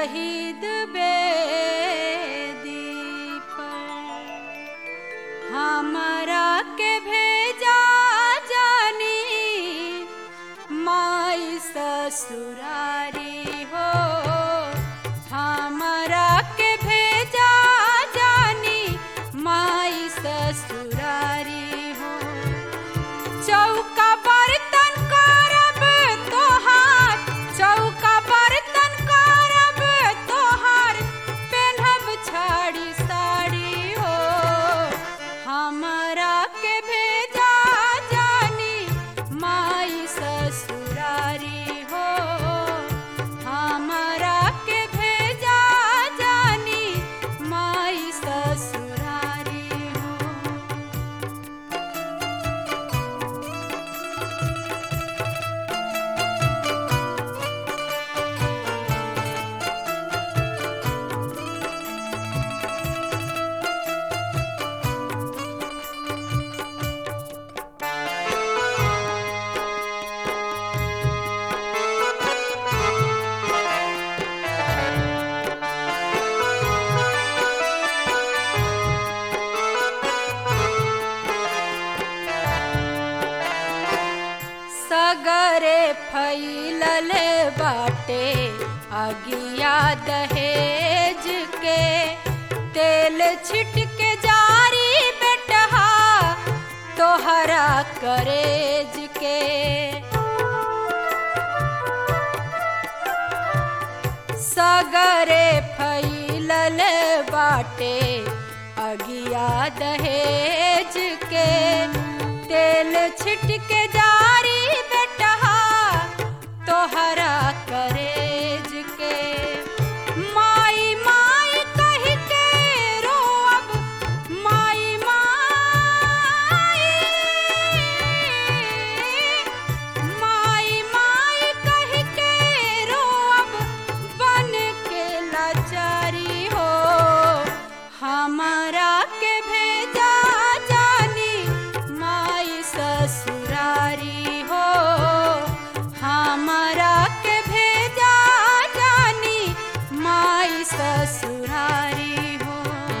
शहीद बेदी पर हमरा के भेजा जानी माई ससुरारी हो हमरा के भेजा जानी माई ससुरारी हो चौका बर्तन करब तोहार चौका बर्तन करब तोहार पेन्हब छाड़ी साड़ी हो हमरा के भेजा जानी माई ससुरारी हो हमरा के भेजा जानी माई ससुरारी हो सगरे फैलल बाटे अगिया दहेज के तेल छिट के जारी बेटहा तोहरा करेज के सगरे फैलल बाटे अगिया दहेज के तेल छिट के जारी बेटहा तोहरा करेज के माई माई कह के रोअब माई माई माई माई कह के रोअब बन के लाचारी हो हमारा के भेजा जानी माई ससुरारी हो हमारा के भेजा जानी माई ससुरारी हो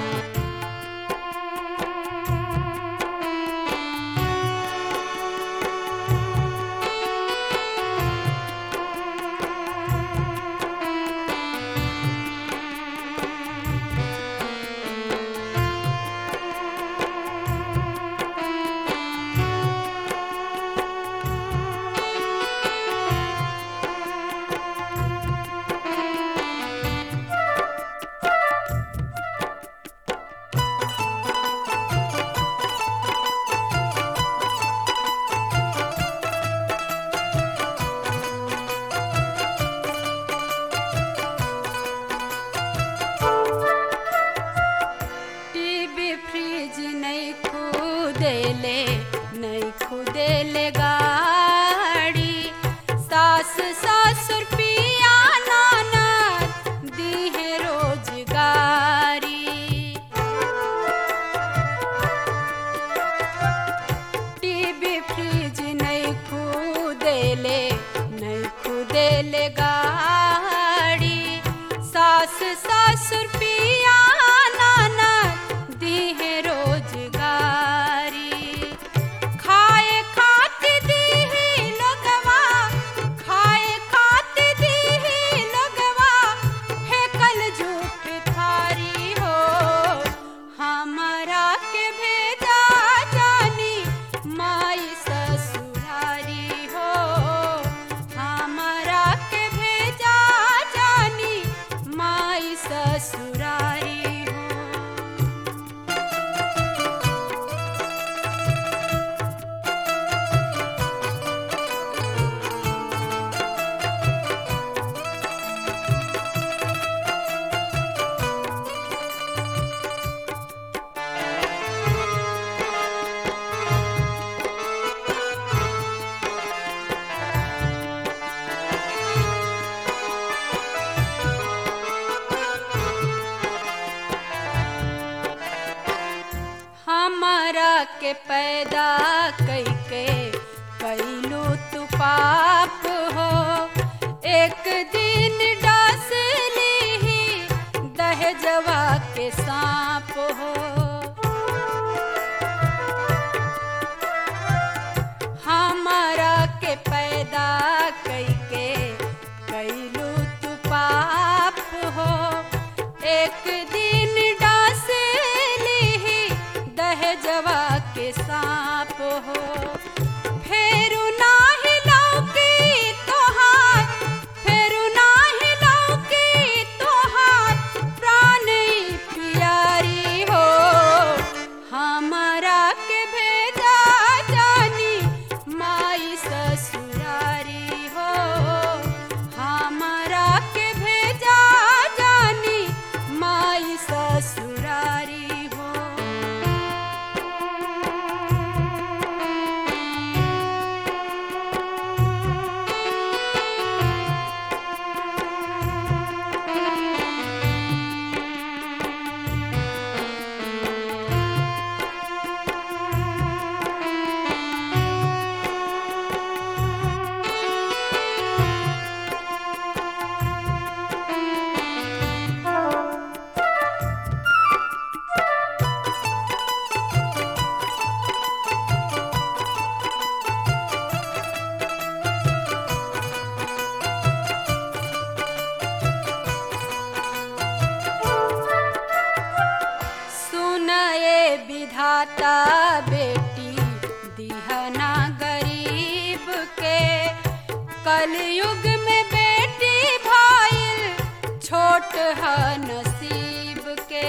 टीवी फ्रिज नहीं खुदेले नहीं खुदेले गाड़ी सास ससुर पिया नाना दीहे रोजगारी टीवी फ्रिज नहीं खुदेले नहीं खुदेले गाड़ी सास ससुर पिया नाना दीहे रोजगारी खाए खाती दीही लगवा खाए खाती दीही लगवा फेकल झूठ थारी हो हमारा के भेजा जानी माई ससुरारी हो हमारा के भेजा जानी माई ससुरारी हो हमरा के पैदा कैके कैलू तू पाप हो एक दिन डसली दहजवा के सांप हो हमारा के पैदा कईके कैलू तू पाप हो एक दिन डांस ली दहजवा के सांप हो फेरू नाही लौकी तोहार फेरू नाही लौकी तोहार प्राण प्यारी हो हमारा के भेजा जानी माई ससुरारी हो हमारा के भेजा जानी माई ससुरारी हो सुनए विधाता बेटी दिहना गरीब के कलयुग में बेटी भाईल छोट ह नसीब के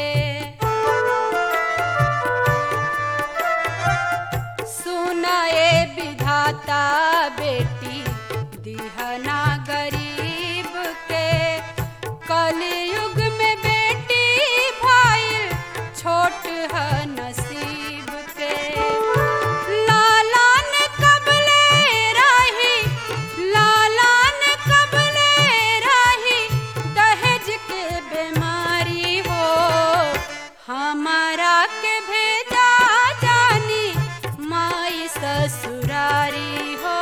सुनए विधाता बेटी दिहना गरीब के कलयुग में बेटी भाई छोट है नसीब के लाला ने कबले रही लाला ने कबले रही दहेज के बीमारी हो हमारा के भेजा जानी माई ससुरारी हो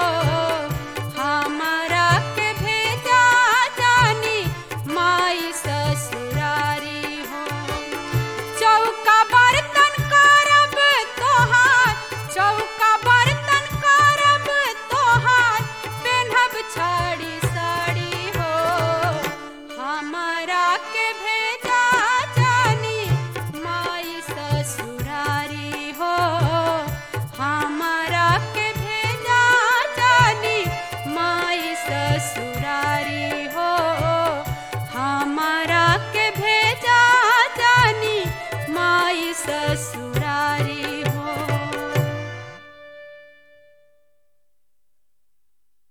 हमारा के भेजा जानी माई ससुरारी हो चौका बर्तन करब तोहार चौका बर्तन करब तोहार पेन्हब छड़ी साड़ी हो हमारा के भेजा जानी माई ससुरारी हो हमारा के भेजा जानी माई ससुरारी हो हमारा के भेजा जानी माई ससुर